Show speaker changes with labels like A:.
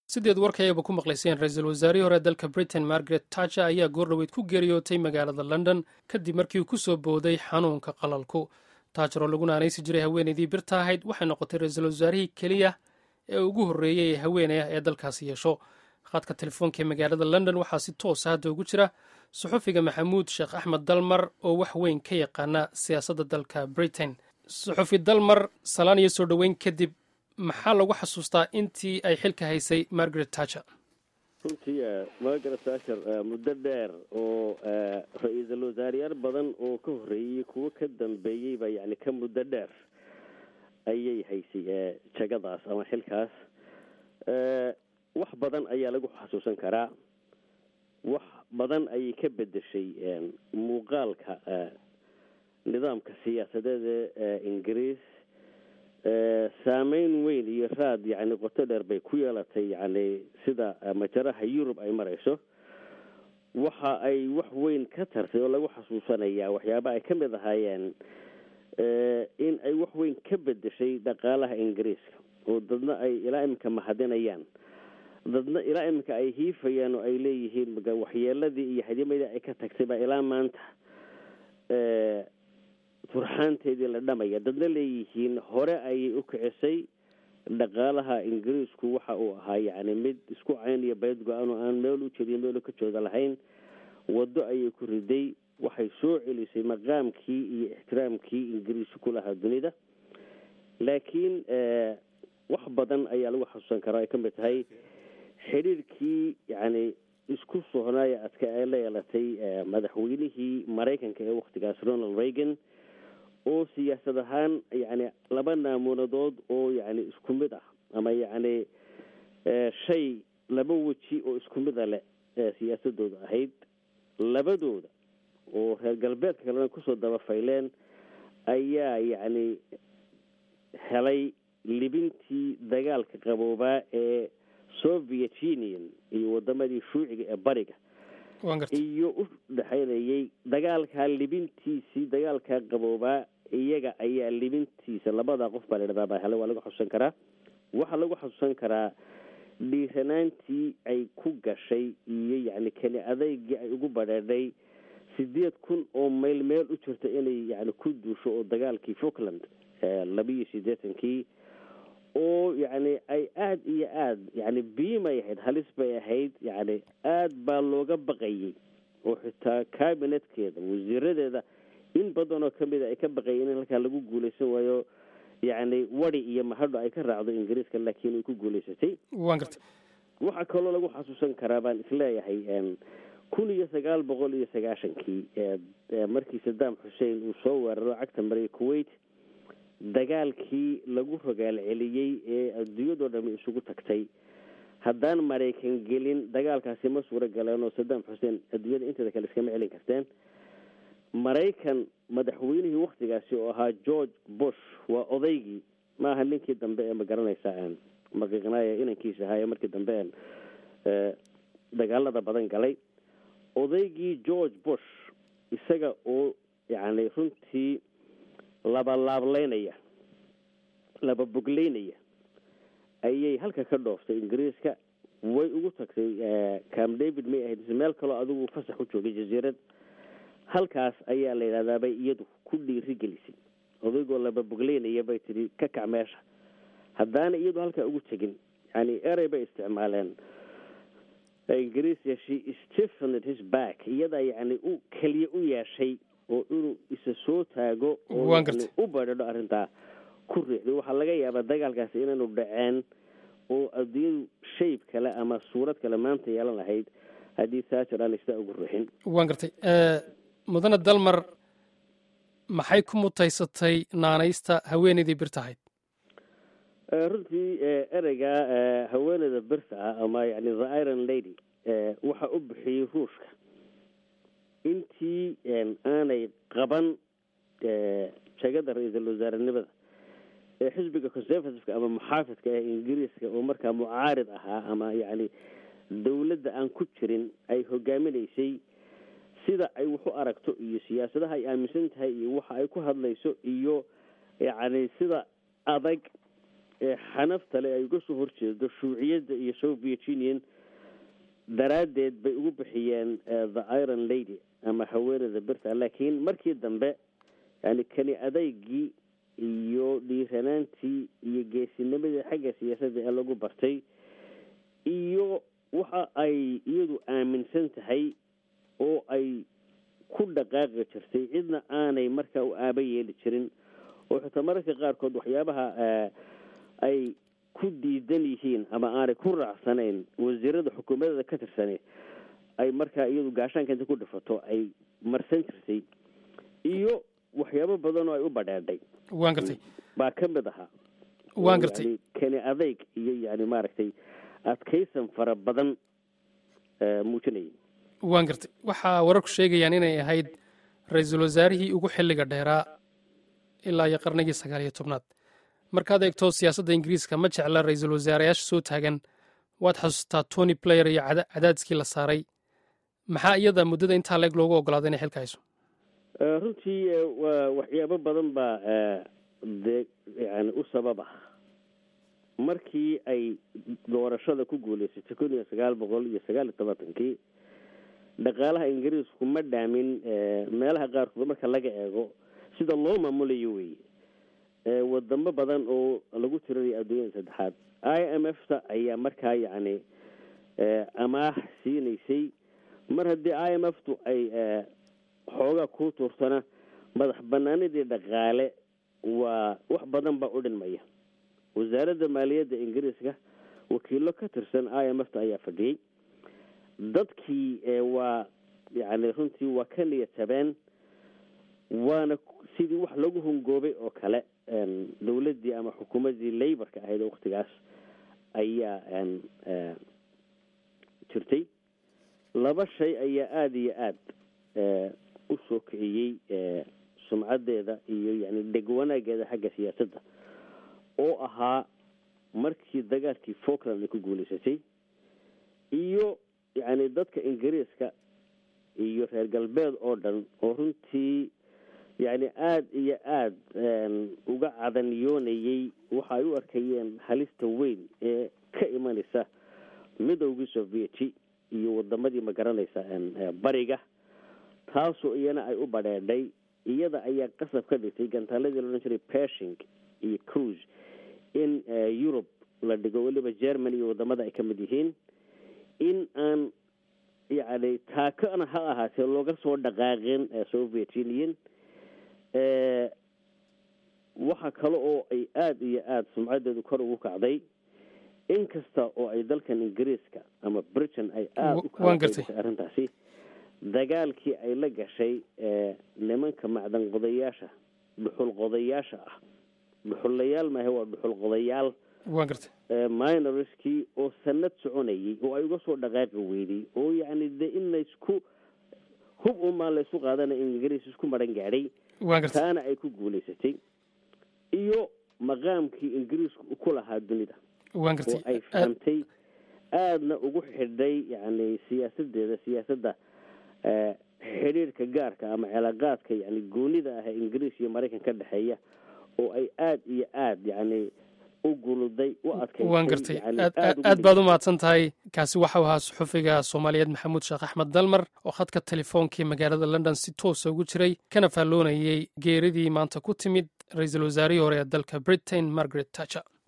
A: sideed warkayaba ku maqlayseen ra-iisul wasaarihii hore dalka britain margaret tacher ayaa goordhoweyd ku geeriyootay magaalada london kadib markii uu ku soo booday xanuunka qalalku taajar oo laguna aanaysi jiray haweenaydii birta ahayd waxay noqotay ra-iisul wasaarihii keliya ee ugu horreeyey ee haweeney ah ee dalkaasi yeesho khadka telefoonka ee magaalada london waxaa si toosa hadda ugu jira suxufiga maxamuud sheekh axmed dalmar oo wax weyn ka yaqaana siyaasadda dalka britain suxufi dalmar salaan iyo soo dhoweyn kadib maxaa lagu xasuustaa intii ay xilka haysay margaret tacher
B: runtii margaret tacher muddo dheer oo ra-iisul wasaareyaal badan oo ka horreeyey kuwo ka dambeeyeyba yani ka muddo dheer ayay haysay jagadaas ama xilkaas wax badan ayaa lagu xasuusan karaa wax badan ayay ka bedeshay muuqaalka nidaamka siyaasadeed ee ingiriis saameyn weyn iyo raad yani qoto dheer bay ku yeelatay yani sida majaraha yurub ay marayso waxa ay wax weyn ka tartay oo lagu xasuusanayaa waxyaaba ay ka mid ahaayeen in ay wax weyn ka bedeshay dhaqaalaha ingiriiska oo dadna ay ilaa iminka mahadinayaan dadna ilaa iminka ay hiifayaan oo ay leeyihiin waxyeeladii iyo hadimadii ay ka tagtay baa ilaa maanta turxaanteedii la dhamaya dadna leeyihiin hore ayay u kicisay dhaqaalaha ingiriisku waxa uu ahaa yani mid isku cayn iyo bayd go-aan oo aan meel u jediyo meel ka jooda lahayn waddo ayay ku riday waxay soo celisay maqaamkii iyo ixtiraamkii ingiriisku ku lahaa dunida laakiin wax badan ayaa lagu xasuusan karaa ay ka mid tahay xidhiirkii yani isku sohnaaya adka ay la yeelatay madaxweynihii maraykanka ee waktigaas ronald reagan oo siyaasad ahaan yani laba naamunadood oo yani isku mid ah ama yacni shay laba weji oo isku mida leh siyaasadooda ahayd labadooda oo reer galbeedka kalena kusoo dabafayleen ayaa yacni helay libintii dagaalka qaboobaa ee soviet union iyo wadamadii shuuciga ee bariga iyo u dhexaynayay dagaalkaa libintiisii dagaalkaa qaboobaa iyaga ayaa libintiisa labada qof baa ladhahdaa baa hele waa lagu xasuusan karaa waxaa lagu xasuusan karaa dhiiranaantii ay ku gashay iyo yacni keni adeygii ay ugu badheedhay sideed kun oo mayl meel u jirta inay yani ku duusho oo dagaalkii falkland labiiyo siddeetankii oo yacni ay aada iyo aada yani biimay ahayd halis bay ahayd yacni aada baa looga baqayay oo xitaa cabinetkeeda wasiiradeeda in badan oo kamida ay ka baqayeen in halkaa lagu guulaysan waayo yacni wadi iyo mahadho ay ka raacdo ingiriiska laakiin ay ku guulaysatay
A: wan garta
B: waxaa kaloo lagu xasuusan karaa baan isleeyahay kun iyo sagaal boqol iyo sagaashankii markii saddam xussein uu soo weeraro cagta maray kuwait dagaalkii lagu rogaal celiyey ee adduunyadoo dhami isugu tagtay haddaan maraykan gelin dagaalkaasi ma suuro galeen oo saddam xuseen adduunyada inteeda kale iskama celin karteen maraykan madaxweynihii waktigaasi oo ahaa george bush waa odaygii maaha ninkii dambe ee magaranaysa maqiiqnaaya inankiisa ahaa ee markii dambe dagaalada badan galay odaygii george bush isaga oo yacni runtii laba laableynaya laba bogleynaya ayay halka ka dhooftay ingiriiska way ugu tagtay cam david may ahayd meel kaloo adigu fasax u joogay jasiirad halkaas ayaa la yidhahdaa bay iyadu ku dhiiri gelisay odaygoo laba bogleynaya bay tidhi ka kac meesha haddaana iyadu halkaa ugu tegin yani erey bay isticmaaleen ingiriisia she stephened his back iyadaa yacni u keliya u yeeshay oo inuu isa soo taago oo u badhadho arrintaa ku riixday waxaa laga yaabaa dagaalkaasi inaanu dhaceen oo adduunyadu shayb kale ama suurad kale maanta yeelan lahayd haddii taajar aan istaa ugu ruuxin
A: waan gartay mudane dalmar maxay ku mutaysatay naanaysta haweenaydii birta ahayd
B: runtii ereyga haweeneyda birta ah ama yani the iron lady waxa u bixiyey ruushka intii aanay qaban jegada ra-iisul wasaarenimada ee xisbiga conservativeka ama muxaafidka ee ingiriiska oo markaa mucaarid ahaa ama yacni dawladda aan ku jirin ay hogaaminaysay sida ay wax u aragto iyo siyaasadaha ay aaminsan tahay iyo waxa ay ku hadlayso iyo yacni sida adag ee xanafta le ay uga soo horjeedo shuuciyadda iyo soviet union daraaddeed bay ugu bixiyeen the iron lady ama haweeneyda birta laakiin markii dambe yani kani adaygii iyo dhiiranaantii iyo geesinimadii xagga siyaasadda ee lagu bartay iyo waxa ay iyadu aaminsan tahay oo ay ku dhaqaaqi jirtay cidna aanay markaa u aaba yeeli jirin oo xitaa mararka qaarkood waxyaabaha ay ku diidan yihiin ama aanay ku raacsanayn wasiirada xukuumadada ka tirsani ay markaa iyadu gaashaanka inta ku dhifato ay marsan jirtay iyo waxyaabo badan oo ay u badheedhay
A: waan gartay
B: baa ka mid ahaa
A: waan gartay
B: kani adeyg iyo yani maaragtay adkaysan fara badan muujinayay
A: waan gartay waxaa wararku sheegayaan inay ahayd ra-iisul wasaarihii ugu xilliga dheeraa ilaa iyo qarnigii sagaal iyo tobnaad markaad eegto siyaasadda ingiriiska ma jecla ra-iisul wasaareyaasha soo taagan waad xasuustaa tony player iyo cadaadiskii la saaray maxaa iyada muddada intaa leeg loogu ogolaaday inay xilka hayso
B: runtii waa waxyaabo badan baa dee yani u sabab ah markii ay doorashada ku guuleysatay kun iyo sagaal boqol iyo sagaal iyo tobantankii dhaqaalaha ingiriisku ma dhaamin meelaha qaarkood marka laga eego sida loo maamulayo weeye wadamo badan oo lagu tirinayo adduunyada saddexaad i m f ta ayaa markaa yacni amaah siinaysay mar haddii i m f tu ay xoogaa ku tuurtana madax banaanidii dhaqaale waa wax badan baa u dhinmaya wasaaradda maaliyadda ingiriiska wakiilo ka tirsan i m f ta ayaa fadhiyey dadkii waa yani runtii waa ka niyad tabeen waana sidii wax lagu hungoobay oo kale dawladdii ama xukuumaddii laborka ahayd waktigaas ayaa jirtay laba shay ayaa aada iyo aada u soo kiciyey sumcaddeeda iyo yani dheg wanaageeda xagga siyaasadda oo ahaa markii dagaalkii falkland ay ku guulaysatay iyo yacni dadka ingiriiska iyo reer galbeed oo dhan oo runtii yacni aada iyo aada uga cadaniyoonayey waxa ay u arkayeen halista weyn ee ka imanaysa midowgii sovieti iyo wadamadii ma garanaysa bariga taasoo iyana ay u badheedhay iyada ayaa qasab ka dhigtay gantaaladii laodhan jiray pershing iyo cruise in yurub la dhigo weliba germany iyo wadamada ay ka mid yihiin in aan yacni taakana ha ahaatee looga soo dhaqaaqin soviet union waxa kale oo ay aada iyo aada sumcaddeedu kor ugu kacday in kasta oo ay dalkan ingiriiska ama britain ay aada u kalaysay arrintaasi dagaalkii ay la gashay nimanka macdan qodayaasha dhuxul qodayaasha ah dhuxullayaal maahe waa dhuxul qodayaal
A: waan gartay
B: minorskii oo sanad soconayay oo ay uga soo dhaqaaqi weyday oo yacni de in laysku hub umaan laysku qaadana ingiriis isku maran gaadhay
A: waan gartay
B: taana ay ku guulaysatay iyo maqaamkii ingiriisku ku lahaa dunida
A: waan
B: oo
A: gartay
B: ay fahamtay aadna ugu xidhay yacni siyaasadeeda siyaasadda xidhiirhka gaarka ama cilaaqaadka yani goonida ah ee ingiriis iyo maraykan ka dhexeeya oo ay aada iyo aada yacni u guluday u adkaysay
A: waan gartay
B: yani
A: aad
B: aada ugu
A: aad baad u mahadsan tahay kaasi waxau ahaa suxufiga soomaaliyeed maxamuud sheekh axmed dalmar oo khadka telefoonkii magaalada london si toosa ugu jiray kana faalloonayey geeridii maanta ku timid ra-iisul wasaarihii hore ee dalka britain margaret tacher